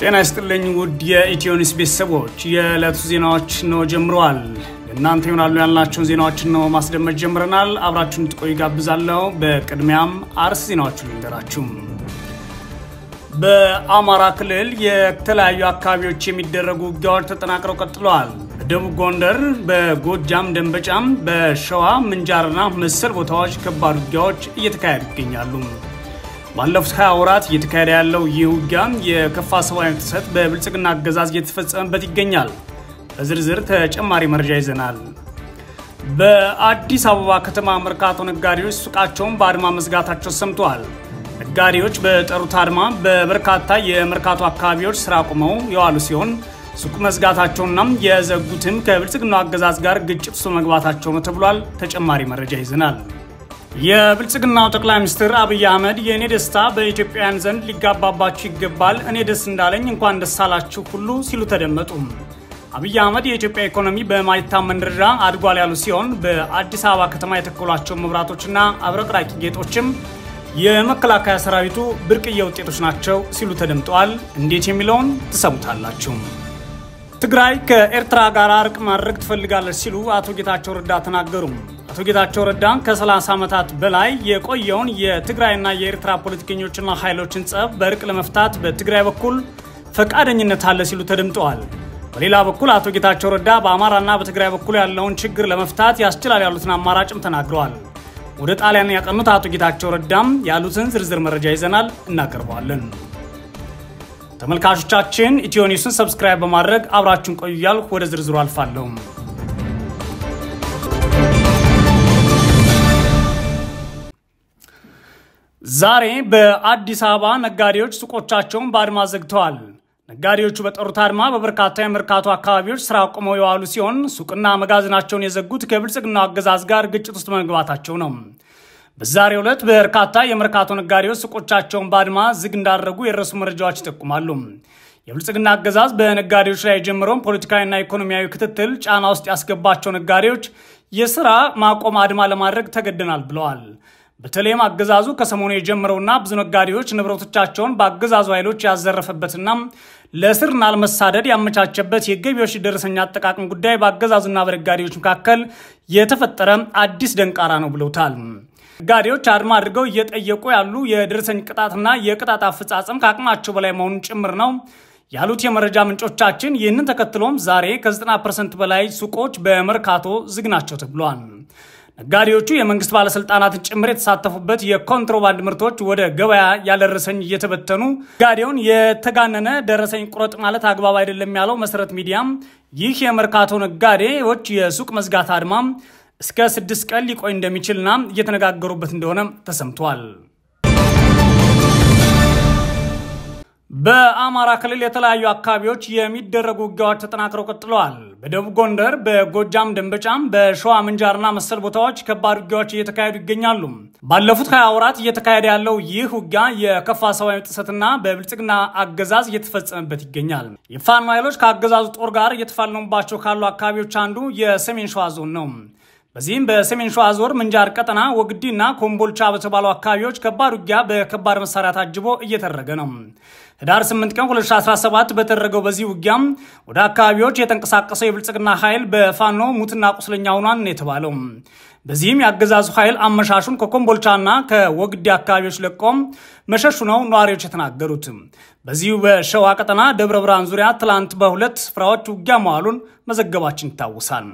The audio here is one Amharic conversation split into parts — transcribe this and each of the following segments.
ጤና ይስጥልኝ ውድ የኢትዮኒስ ቤተሰቦች፣ የዕለቱ ዜናዎች ነው ጀምረዋል። እናንተ ይሆናሉ ያልናቸውን ዜናዎችን ነው ማስደመጥ ጀምረናል። አብራችሁን እንድትቆዩ ጋብዛለሁ። በቅድሚያም አርዕስተ ዜናዎችን ልንገራችሁ። በአማራ ክልል የተለያዩ አካባቢዎች የሚደረጉ ውጊያዎች ተጠናክረው ቀጥለዋል። በደቡብ ጎንደር፣ በጎጃም ደንበጫም፣ በሸዋ ምንጃርና መሰል ቦታዎች ከባድ ውጊያዎች እየተካሄዱ ይገኛሉ። ባለፉት 20 ወራት እየተካሄደ ያለው ይህ ውጊያ የከፋ ሰብአዊ ጥሰት በብልጽግና አገዛዝ እየተፈጸመበት ይገኛል። በዝርዝር ተጨማሪ መረጃ ይዘናል። በአዲስ አበባ ከተማ መርካቶ ነጋዴዎች ሱቃቸውን በአድማ መዝጋታቸው ሰምተዋል። ነጋዴዎች በጠሩት አድማ በበርካታ የመርካቶ አካባቢዎች ስራ አቁመው የዋሉ ሲሆን ሱቅ መዝጋታቸውና የዘጉትም ከብልጽግናው አገዛዝ ጋር ግጭት ውስጥ መግባታቸው ነው ተብሏል። ተጨማሪ መረጃ ይዘናል። የብልጽግናው ጠቅላይ ሚኒስትር አብይ አህመድ የእኔ ደስታ በኢትዮጵያውያን ዘንድ ሊጋባባችሁ ይገባል፣ እኔ ደስ እንዳለኝ እንኳን ደስ አላችሁ ሁሉ ሲሉ ተደመጡ። አብይ አህመድ የኢትዮጵያ ኢኮኖሚ በማይታመን ደረጃ አድጓል ያሉ ሲሆን በአዲስ አበባ ከተማ የተከሏቸው መብራቶችና አብረቅራቂ ጌጦችም የመከላከያ ሰራዊቱ ብርቅዬ ውጤቶች ናቸው ሲሉ ተደምጠዋል። እንዴት የሚለውን ትሰሙታላችሁ። ትግራይ ከኤርትራ ጋር እርቅ ማድረግ ትፈልጋለች ሲሉ አቶ ጌታቸው ረዳ ተናገሩ። አቶ ጌታቸው ረዳ ከ30 ዓመታት በላይ የቆየውን የትግራይና የኤርትራ ፖለቲከኞችና ኃይሎችን ጸብ በእርቅ ለመፍታት በትግራይ በኩል ፈቃደኝነት አለ ሲሉ ተደምጠዋል። በሌላ በኩል አቶ ጌታቸው ረዳ በአማራና በትግራይ በኩል ያለውን ችግር ለመፍታት ያስችላል ያሉትን አማራጭም ተናግረዋል። ወደ ጣሊያን ያቀኑት አቶ ጌታቸው ረዳም ያሉትን ዝርዝር መረጃ ይዘናል፣ እናቀርበዋለን። ተመልካቾቻችን ኢትዮ ኒውስን ሰብስክራይብ በማድረግ አብራችሁን ቆዩ እያልኩ ወደ ዝርዝሩ አልፋለሁ። ዛሬ በአዲስ አበባ ነጋዴዎች ሱቆቻቸውን በአድማ ዘግተዋል። ነጋዴዎቹ በጠሩት አድማ በበርካታ የመርካቶ አካባቢዎች ስራ አቁመው የዋሉ ሲሆን ሱቅና መጋዘናቸውን የዘጉት ከብልጽግናው አገዛዝ ጋር ግጭት ውስጥ መግባታቸው ነው። በዛሬው ዕለት በርካታ የመርካቶ ነጋዴዎች ሱቆቻቸውን በአድማ ዝግ እንዳደረጉ የደረሱ መረጃዎች ይጠቁማሉ። የብልጽግና አገዛዝ በነጋዴዎች ላይ የጀመረውን ፖለቲካዊና ኢኮኖሚያዊ ክትትል ጫና ውስጥ ያስገባቸው ነጋዴዎች የስራ ማቆም አድማ ለማድረግ ተገደናል ብለዋል። በተለይም አገዛዙ ከሰሞኑ የጀመረውና ብዙ ነጋዴዎች ንብረቶቻቸውን በአገዛዙ ኃይሎች ያዘረፈበትና ለእስርና ለመሳደድ ያመቻቸበት የገቢዎች ደረሰኛ አጠቃቀም ጉዳይ በአገዛዙና በነጋዴዎች መካከል የተፈጠረ አዲስ ደንቃራ ነው ብለውታል። ነጋዴዎች አድማ አድርገው እየጠየቁ ያሉ የደረሰኝ ቅጣትና የቅጣት አፈጻጸም ከአቅማቸው በላይ መሆኑን ጭምር ነው ያሉት የመረጃ ምንጮቻችን። ይህንን ተከትሎም ዛሬ ከ90 ፐርሰንት በላይ ሱቆች በመርካቶ ዝግ ናቸው ተብሏል። ነጋዴዎቹ የመንግስት ባለስልጣናትን ጭምር የተሳተፉበት የኮንትሮባንድ ምርቶች ወደ ገበያ ያለደረሰኝ እየተበተኑ ነጋዴውን የተጋነነ ደረሰኝ ቁረጥ ማለት አግባብ አይደለም ያለው መሰረት ሚዲያም ይህ የመርካቶ ነጋዴዎች የሱቅ መዝጋት አድማ እስከ ስድስት ቀን ሊቆይ እንደሚችልና እየተነጋገሩበት እንደሆነ ተሰምቷል። በአማራ ክልል የተለያዩ አካባቢዎች የሚደረጉ ውጊያዎች ተጠናክረው ቀጥለዋል። በደቡብ ጎንደር፣ በጎጃም ደንበጫም፣ በሸዋ ምንጃርና መሰል ቦታዎች ከባድ ውጊያዎች እየተካሄዱ ይገኛሉ። ባለፉት ሀያ ወራት እየተካሄደ ያለው ይህ ውጊያ የከፋ ሰብአዊ ጥሰትና በብልጽግና አገዛዝ እየተፈጸመበት ይገኛል። የፋኖ ኃይሎች ከአገዛዙ ጦር ጋር እየተፋለሙባቸው ካሉ አካባቢዎች አንዱ የሰሜን ሸዋ ዞን ነው። በዚህም በሰሜን ሸዋ ዞር ምንጃር ቀጠና ወግዲና ኮምቦልቻ በተባሉ አካባቢዎች ከባድ ውጊያ በከባድ መሳሪያ ታጅቦ እየተደረገ ነው። ህዳር 8 ቀን 2017 በተደረገው በዚህ ውጊያም ወደ አካባቢዎች የተንቀሳቀሰው የብልጽግና ኃይል በፋኖ ሙትና ቁስለኛ ሆኗን የተባለው። በዚህም የአገዛዙ ኃይል አመሻሹን ከኮምቦልቻና ከወግዲ አካባቢዎች ለቆም መሸሹ ነው ነዋሪዎች የተናገሩት። በዚሁ በሸዋ ቀጠና ደብረ ብርሃን ዙሪያ ትላንት በሁለት ስፍራዎች ውጊያ መዋሉን መዘገባችን ይታወሳል።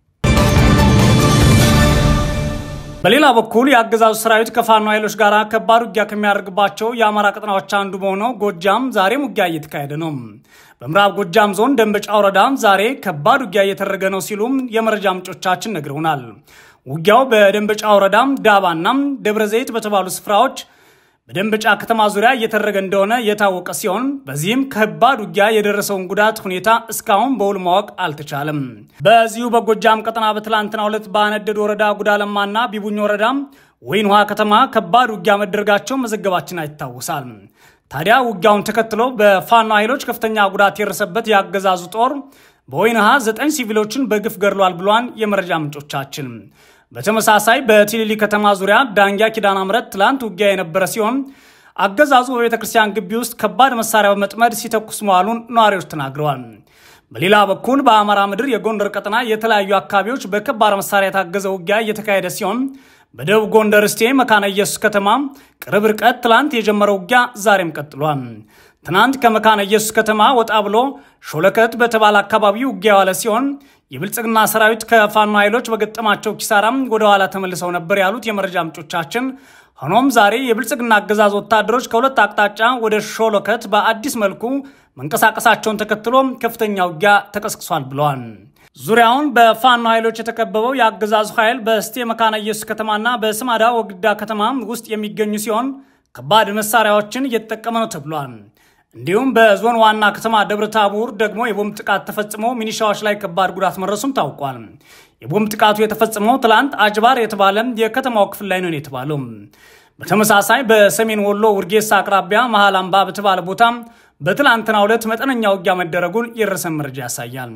በሌላ በኩል የአገዛዙ ሰራዊት ከፋኖ ኃይሎች ጋር ከባድ ውጊያ ከሚያደርግባቸው የአማራ ቀጠናዎች አንዱ በሆነው ጎጃም ዛሬም ውጊያ እየተካሄደ ነው። በምዕራብ ጎጃም ዞን ደንበጫ ወረዳም ዛሬ ከባድ ውጊያ እየተደረገ ነው ሲሉም የመረጃ ምንጮቻችን ነግረውናል። ውጊያው በደንበጫ ወረዳም ዳባና ደብረ ዘይት በተባሉ ስፍራዎች በደንበጫ ከተማ ዙሪያ እየተደረገ እንደሆነ የታወቀ ሲሆን በዚህም ከባድ ውጊያ የደረሰውን ጉዳት ሁኔታ እስካሁን በውል ማወቅ አልተቻለም። በዚሁ በጎጃም ቀጠና በትላንትናው ዕለት በአነደድ ወረዳ ጉዳለማና ቢቡኝ ወረዳ ወይን ውሃ ከተማ ከባድ ውጊያ መደረጋቸው መዘገባችን ይታወሳል። ታዲያ ውጊያውን ተከትሎ በፋኖ ኃይሎች ከፍተኛ ጉዳት የደረሰበት የአገዛዙ ጦር በወይን ውሃ ዘጠኝ ሲቪሎችን በግፍ ገድሏል ብሏን የመረጃ ምንጮቻችን በተመሳሳይ በቲሊሊ ከተማ ዙሪያ ዳንጊያ ኪዳነ ምሕረት ትላንት ውጊያ የነበረ ሲሆን አገዛዙ በቤተ ክርስቲያን ግቢ ውስጥ ከባድ መሳሪያ በመጥመድ ሲተኩስ መዋሉን ነዋሪዎች ተናግረዋል። በሌላ በኩል በአማራ ምድር የጎንደር ቀጠና የተለያዩ አካባቢዎች በከባድ መሳሪያ የታገዘ ውጊያ እየተካሄደ ሲሆን በደቡብ ጎንደር እስቴ መካነ ኢየሱስ ከተማ ቅርብ ርቀት ትላንት የጀመረው ውጊያ ዛሬም ቀጥሏል። ትናንት ከመካነ ኢየሱስ ከተማ ወጣ ብሎ ሾለከት በተባለ አካባቢ ውጊያ ዋለ ሲሆን የብልጽግና ሰራዊት ከፋኖ ኃይሎች በገጠማቸው ኪሳራም ወደ ኋላ ተመልሰው ነበር ያሉት የመረጃ ምንጮቻችን፣ ሆኖም ዛሬ የብልጽግና አገዛዝ ወታደሮች ከሁለት አቅጣጫ ወደ ሾለከት በአዲስ መልኩ መንቀሳቀሳቸውን ተከትሎ ከፍተኛ ውጊያ ተቀስቅሷል ብለዋል። ዙሪያውን በፋኖ ኃይሎች የተከበበው የአገዛዙ ኃይል በስቴ መካነ ኢየሱስ ከተማና በስማዳ ወግዳ ከተማ ውስጥ የሚገኙ ሲሆን ከባድ መሳሪያዎችን እየተጠቀመ ነው ተብሏል። እንዲሁም በዞን ዋና ከተማ ደብረ ታቦር ደግሞ የቦምብ ጥቃት ተፈጽሞ ሚኒሻዎች ላይ ከባድ ጉዳት መድረሱም ታውቋል። የቦምብ ጥቃቱ የተፈጸመው ትላንት አጅባር የተባለ የከተማው ክፍል ላይ ነው የተባለው። በተመሳሳይ በሰሜን ወሎ ውርጌሳ አቅራቢያ መሃል አምባ በተባለ ቦታ በትላንትናው ዕለት መጠነኛ ውጊያ መደረጉን የደረሰን መረጃ ያሳያል።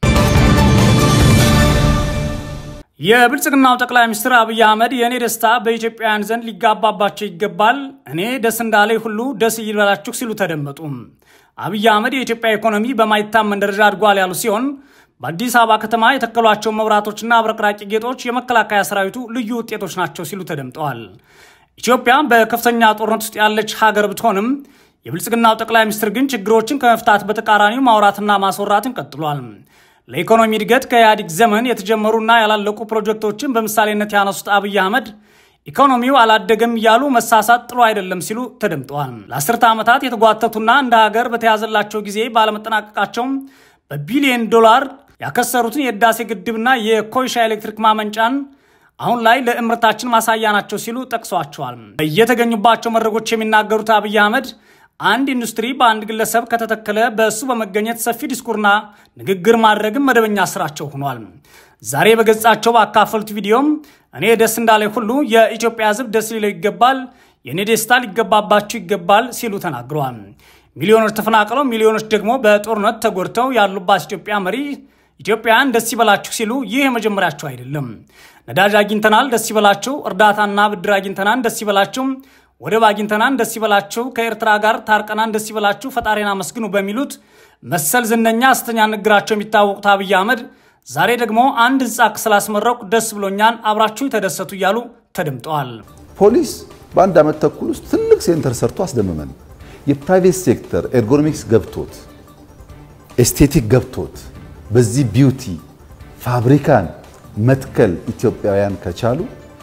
የብልጽግናው ጠቅላይ ሚኒስትር አብይ አህመድ የእኔ ደስታ በኢትዮጵያውያን ዘንድ ሊጋባባቸው ይገባል፣ እኔ ደስ እንዳለኝ ሁሉ ደስ ይበላችሁ ሲሉ ተደመጡ። አብይ አህመድ የኢትዮጵያ ኢኮኖሚ በማይታመን ደረጃ አድጓል ያሉ ሲሆን በአዲስ አበባ ከተማ የተከሏቸው መብራቶችና አብረቅራቂ ጌጦች የመከላከያ ሰራዊቱ ልዩ ውጤቶች ናቸው ሲሉ ተደምጠዋል። ኢትዮጵያ በከፍተኛ ጦርነት ውስጥ ያለች ሀገር ብትሆንም የብልጽግናው ጠቅላይ ሚኒስትር ግን ችግሮችን ከመፍታት በተቃራኒው ማውራትና ማስወራትን ቀጥሏል። ለኢኮኖሚ እድገት ከኢህአዴግ ዘመን የተጀመሩና ያላለቁ ፕሮጀክቶችን በምሳሌነት ያነሱት አብይ አህመድ ኢኮኖሚው አላደገም እያሉ መሳሳት ጥሩ አይደለም ሲሉ ተደምጠዋል። ለአስርተ ዓመታት የተጓተቱና እንደ ሀገር በተያዘላቸው ጊዜ ባለመጠናቀቃቸውም በቢሊዮን ዶላር ያከሰሩትን የህዳሴ ግድብና የኮይሻ ኤሌክትሪክ ማመንጫን አሁን ላይ ለእምርታችን ማሳያ ናቸው ሲሉ ጠቅሷቸዋል። በየተገኙባቸው መድረኮች የሚናገሩት አብይ አህመድ አንድ ኢንዱስትሪ በአንድ ግለሰብ ከተተከለ በእሱ በመገኘት ሰፊ ዲስኩርና ንግግር ማድረግም መደበኛ ስራቸው ሆኗል። ዛሬ በገጻቸው ባካፈሉት ቪዲዮም እኔ ደስ እንዳለኝ ሁሉ የኢትዮጵያ ሕዝብ ደስ ሊለው ይገባል፣ የእኔ ደስታ ሊገባባችሁ ይገባል ሲሉ ተናግረዋል። ሚሊዮኖች ተፈናቅለው ሚሊዮኖች ደግሞ በጦርነት ተጎድተው ያሉባት ኢትዮጵያ መሪ ኢትዮጵያውያን ደስ ይበላችሁ ሲሉ ይህ የመጀመሪያቸው አይደለም። ነዳጅ አግኝተናል ደስ ይበላችሁ፣ እርዳታና ብድር አግኝተናል ደስ ይበላችሁ ወደብ አግኝተናን ደስ ይበላችሁ፣ ከኤርትራ ጋር ታርቀናን ደስ ይበላችሁ፣ ፈጣሪን አመስግኑ በሚሉት መሰል ዝነኛ ሐሰተኛ ንግግራቸው የሚታወቁት አብይ አህመድ ዛሬ ደግሞ አንድ ህንፃ ስላስመረቁ ደስ ብሎኛን አብራችሁ ተደሰቱ እያሉ ተደምጠዋል። ፖሊስ በአንድ ዓመት ተኩል ውስጥ ትልቅ ሴንተር ሰርቶ አስደምመን። የፕራይቬት ሴክተር ኤርጎኖሚክስ ገብቶት ኤስቴቲክ ገብቶት በዚህ ቢዩቲ ፋብሪካን መትከል ኢትዮጵያውያን ከቻሉ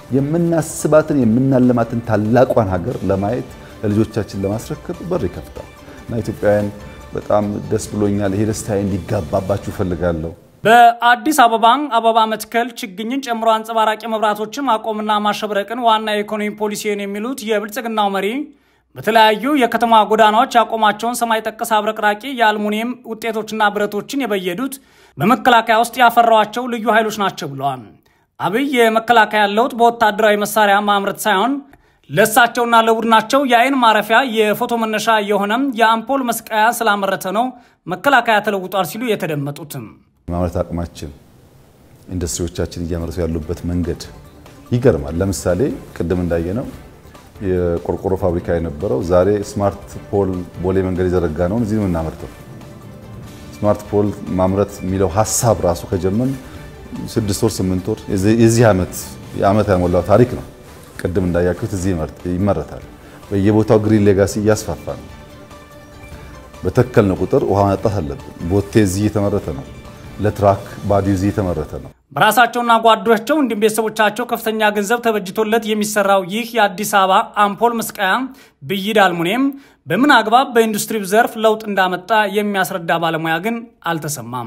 የምናስባትን የምናለማትን ታላቋን ሀገር ለማየት ለልጆቻችን ለማስረከብ በር ይከፍታል እና ኢትዮጵያውያን በጣም ደስ ብሎኛል። ይሄ ደስታዬ እንዲጋባባችሁ እፈልጋለሁ። በአዲስ አበባ አበባ መትከል፣ ችግኝን ጨምሮ አንጸባራቂ መብራቶችን ማቆምና ማሸብረቅን ዋና የኢኮኖሚ ፖሊሲን የሚሉት የብልጽግናው መሪ በተለያዩ የከተማ ጎዳናዎች ያቆማቸውን ሰማይ ጠቀስ አብረቅራቂ የአልሙኒየም ውጤቶችና ብረቶችን የበየዱት በመከላከያ ውስጥ ያፈራዋቸው ልዩ ኃይሎች ናቸው ብለዋል። አብይ የመከላከያ ለውጥ በወታደራዊ መሳሪያ ማምረት ሳይሆን ለእሳቸውና ለቡድናቸው የአይን ማረፊያ የፎቶ መነሻ የሆነም የአምፖል መስቀያ ስላመረተ ነው መከላከያ ተለውጧል ሲሉ የተደመጡትም ማምረት አቅማችን ኢንዱስትሪዎቻችን እያመረቱ ያሉበት መንገድ ይገርማል። ለምሳሌ ቅድም እንዳየነው የቆርቆሮ ፋብሪካ የነበረው ዛሬ ስማርት ፖል ቦሌ መንገድ የዘረጋ ነውን እዚህ ነው የምናመርተው። ስማርት ፖል ማምረት የሚለው ሀሳብ ራሱ ከጀመን ስድስት ወር ስምንት ወር የዚህ ዓመት የዓመት ያሞላው ታሪክ ነው። ቅድም እንዳያችሁት እዚህ ይመረታል። በየቦታው ግሪን ሌጋሲ እያስፋፋ ነው። በተከልነው ቁጥር ውሃ ማጠጣት አለብን። ቦቴ እዚህ እየተመረተ ነው። ለትራክ ባዲው እዚህ እየተመረተ ነው። በራሳቸውና ጓዶቸው እንዲሁም ቤተሰቦቻቸው ከፍተኛ ገንዘብ ተበጅቶለት የሚሰራው ይህ የአዲስ አበባ አምፖል መስቀያ ብይድ አልሙኒየም በምን አግባብ በኢንዱስትሪው ዘርፍ ለውጥ እንዳመጣ የሚያስረዳ ባለሙያ ግን አልተሰማም።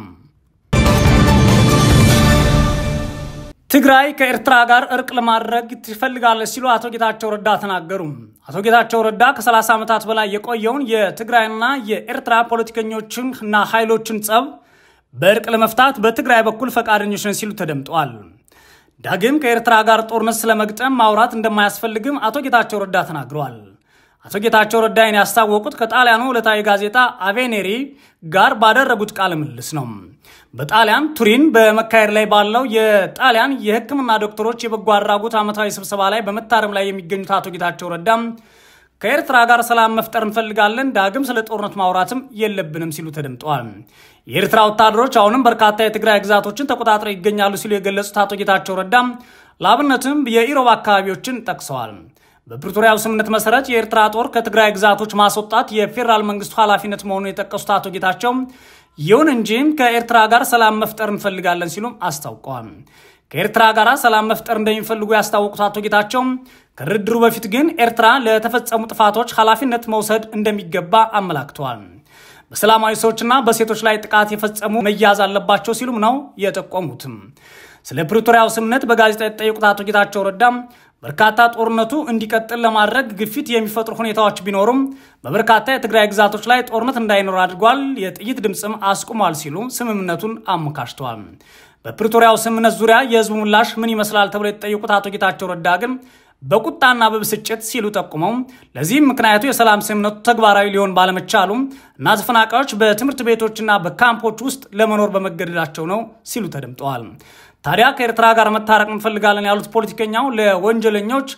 ትግራይ ከኤርትራ ጋር እርቅ ለማድረግ ትፈልጋለች ሲሉ አቶ ጌታቸው ረዳ ተናገሩ። አቶ ጌታቸው ረዳ ከ30 ዓመታት በላይ የቆየውን የትግራይና የኤርትራ ፖለቲከኞችን እና ኃይሎችን ጸብ በእርቅ ለመፍታት በትግራይ በኩል ፈቃደኞች ነን ሲሉ ተደምጠዋል። ዳግም ከኤርትራ ጋር ጦርነት ስለመግጠም ማውራት እንደማያስፈልግም አቶ ጌታቸው ረዳ ተናግረዋል። አቶ ጌታቸው ረዳይን ያስታወቁት ከጣሊያኑ ዕለታዊ ጋዜጣ አቬኔሪ ጋር ባደረጉት ቃለ ምልልስ ነው። በጣሊያን ቱሪን በመካሄድ ላይ ባለው የጣሊያን የሕክምና ዶክተሮች የበጎ አድራጎት ዓመታዊ ስብሰባ ላይ በመታረም ላይ የሚገኙት አቶ ጌታቸው ረዳም ከኤርትራ ጋር ሰላም መፍጠር እንፈልጋለን፣ ዳግም ስለ ጦርነት ማውራትም የለብንም ሲሉ ተደምጠዋል። የኤርትራ ወታደሮች አሁንም በርካታ የትግራይ ግዛቶችን ተቆጣጥረው ይገኛሉ ሲሉ የገለጹት አቶ ጌታቸው ረዳም ለአብነትም የኢሮብ አካባቢዎችን ጠቅሰዋል። በፕሪቶሪያው ስምምነት መሰረት የኤርትራ ጦር ከትግራይ ግዛቶች ማስወጣት የፌዴራል መንግስቱ ኃላፊነት መሆኑን የጠቀሱት አቶ ጌታቸው ይሁን እንጂ ከኤርትራ ጋር ሰላም መፍጠር እንፈልጋለን ሲሉም አስታውቀዋል። ከኤርትራ ጋር ሰላም መፍጠር እንደሚፈልጉ ያስታወቁት አቶ ጌታቸው ከድርድሩ በፊት ግን ኤርትራ ለተፈጸሙ ጥፋቶች ኃላፊነት መውሰድ እንደሚገባ አመላክተዋል። በሰላማዊ ሰዎችና በሴቶች ላይ ጥቃት የፈጸሙ መያዝ አለባቸው ሲሉም ነው የጠቆሙትም። ስለ ፕሪቶሪያው ስምምነት በጋዜጣ የተጠየቁት አቶ ጌታቸው ረዳም በርካታ ጦርነቱ እንዲቀጥል ለማድረግ ግፊት የሚፈጥሩ ሁኔታዎች ቢኖሩም በበርካታ የትግራይ ግዛቶች ላይ ጦርነት እንዳይኖር አድርጓል፣ የጥይት ድምፅም አስቁሟል ሲሉ ስምምነቱን አሞካሽተዋል። በፕሪቶሪያው ስምምነት ዙሪያ የህዝቡ ምላሽ ምን ይመስላል ተብሎ የተጠየቁት አቶ ጌታቸው ረዳ ግን በቁጣና በብስጭት ሲሉ ጠቁመው ለዚህም ምክንያቱ የሰላም ስምምነቱ ተግባራዊ ሊሆን ባለመቻሉ እና ተፈናቃዮች በትምህርት ቤቶችና በካምፖች ውስጥ ለመኖር በመገደዳቸው ነው ሲሉ ተደምጠዋል። ታዲያ ከኤርትራ ጋር መታረቅ እንፈልጋለን ያሉት ፖለቲከኛው ለወንጀለኞች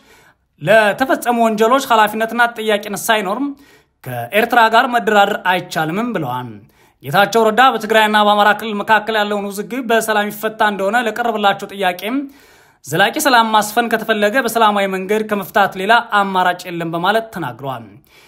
ለተፈጸሙ ወንጀሎች ኃላፊነትና ተጠያቂነት ሳይኖርም ከኤርትራ ጋር መደራደር አይቻልምም ብለዋል። ጌታቸው ረዳ በትግራይና በአማራ ክልል መካከል ያለውን ውዝግብ በሰላም ይፈታ እንደሆነ ለቀረበላቸው ጥያቄም ዘላቂ ሰላም ማስፈን ከተፈለገ በሰላማዊ መንገድ ከመፍታት ሌላ አማራጭ የለም በማለት ተናግረዋል።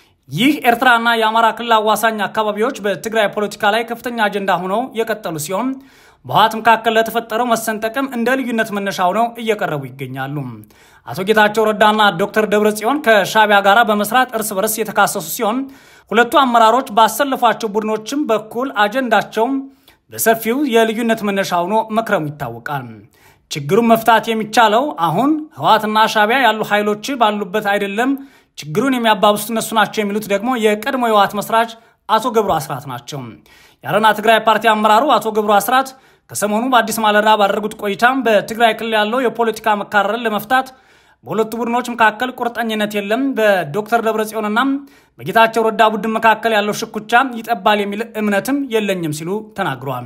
ይህ ኤርትራና የአማራ ክልል አዋሳኝ አካባቢዎች በትግራይ ፖለቲካ ላይ ከፍተኛ አጀንዳ ሆነው የቀጠሉ ሲሆን በህወሓት መካከል ለተፈጠረው መሰንጠቅም እንደ ልዩነት መነሻ ሆነው እየቀረቡ ይገኛሉ። አቶ ጌታቸው ረዳና ዶክተር ደብረጽዮን ከሻቢያ ጋር በመስራት እርስ በርስ የተካሰሱ ሲሆን ሁለቱ አመራሮች ባሰለፏቸው ቡድኖችም በኩል አጀንዳቸው በሰፊው የልዩነት መነሻ ሆኖ መክረሙ ይታወቃል። ችግሩን መፍታት የሚቻለው አሁን ህወሓትና ሻቢያ ያሉ ኃይሎች ባሉበት አይደለም፣ ችግሩን የሚያባብሱት እነሱ ናቸው የሚሉት ደግሞ የቀድሞ የህወሓት መስራች አቶ ገብሩ አስራት ናቸው። የአረና ትግራይ ፓርቲ አመራሩ አቶ ገብሩ አስራት ከሰሞኑ በአዲስ ማለዳ ባደረጉት ቆይታም በትግራይ ክልል ያለው የፖለቲካ መካረርን ለመፍታት በሁለቱ ቡድኖች መካከል ቁርጠኝነት የለም፣ በዶክተር ደብረጽዮንና በጌታቸው ረዳ ቡድን መካከል ያለው ሽኩቻ ይጠባል የሚል እምነትም የለኝም ሲሉ ተናግረዋል።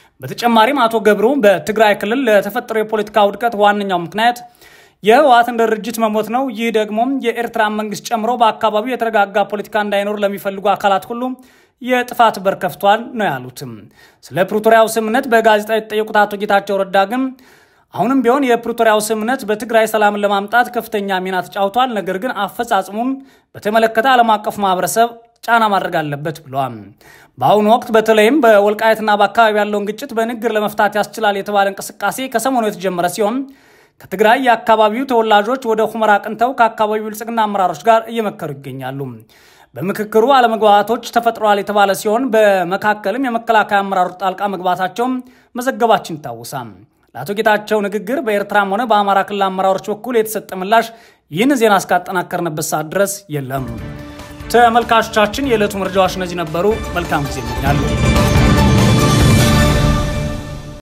በተጨማሪም አቶ ገብሩ በትግራይ ክልል ለተፈጠረው የፖለቲካ ውድቀት ዋነኛው ምክንያት የህወሓትን ድርጅት መሞት ነው። ይህ ደግሞ የኤርትራን መንግስት ጨምሮ በአካባቢው የተረጋጋ ፖለቲካ እንዳይኖር ለሚፈልጉ አካላት ሁሉ የጥፋት በር ከፍቷል ነው ያሉትም። ስለ ፕሪቶሪያው ስምምነት በጋዜጣ የተጠየቁት አቶ ጌታቸው ረዳ ግን አሁንም ቢሆን የፕሪቶሪያው ስምምነት በትግራይ ሰላምን ለማምጣት ከፍተኛ ሚና ተጫውቷል፣ ነገር ግን አፈጻጽሙን በተመለከተ ዓለም አቀፉ ማህበረሰብ ጫና ማድረግ አለበት ብለዋል። በአሁኑ ወቅት በተለይም በወልቃየትና በአካባቢ ያለውን ግጭት በንግግር ለመፍታት ያስችላል የተባለ እንቅስቃሴ ከሰሞኑ የተጀመረ ሲሆን ከትግራይ የአካባቢው ተወላጆች ወደ ሁመራ አቅንተው ከአካባቢው ብልጽግና አመራሮች ጋር እየመከሩ ይገኛሉ። በምክክሩ አለመግባባቶች ተፈጥረዋል የተባለ ሲሆን በመካከልም የመከላከያ አመራሮች ጣልቃ መግባታቸው መዘገባችን ይታወሳል። ለአቶ ጌታቸው ንግግር በኤርትራም ሆነ በአማራ ክልል አመራሮች በኩል የተሰጠ ምላሽ ይህን ዜና እስካጠናከርንበት ሰዓት ድረስ የለም። ተመልካቾቻችን፣ የዕለቱ መረጃዎች እነዚህ ነበሩ። መልካም ጊዜ ይመኛሉ።